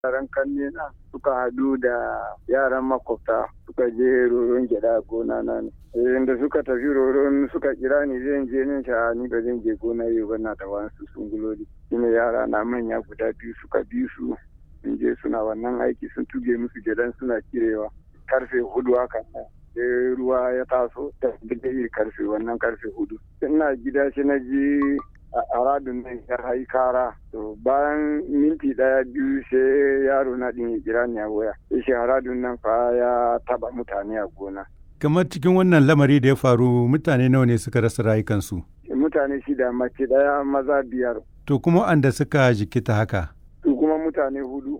yaran kanne na suka hadu da yaran makwabta suka je roron gyada gona na ne da suka tafi roron suka kira ni zan je nin sha ni ba zan je gona yau ba na da wasu sunguloli shine yara na manya guda biyu suka bi su sun je suna wannan aiki sun tuge musu gidan suna kirewa karfe hudu haka sai ruwa ya taso da bidai karfe wannan karfe hudu ina gida shi na ji a radun nan ya hai kara to bayan minti daya biyu sai yaro na din ya kira ni a waya shi radun nan fa ya taba mutane a gona kamar cikin wannan lamari da ya faru mutane nawa ne suka rasa rayukansu mutane shida mace daya maza biyar to kuma anda suka jikita haka su kuma mutane hudu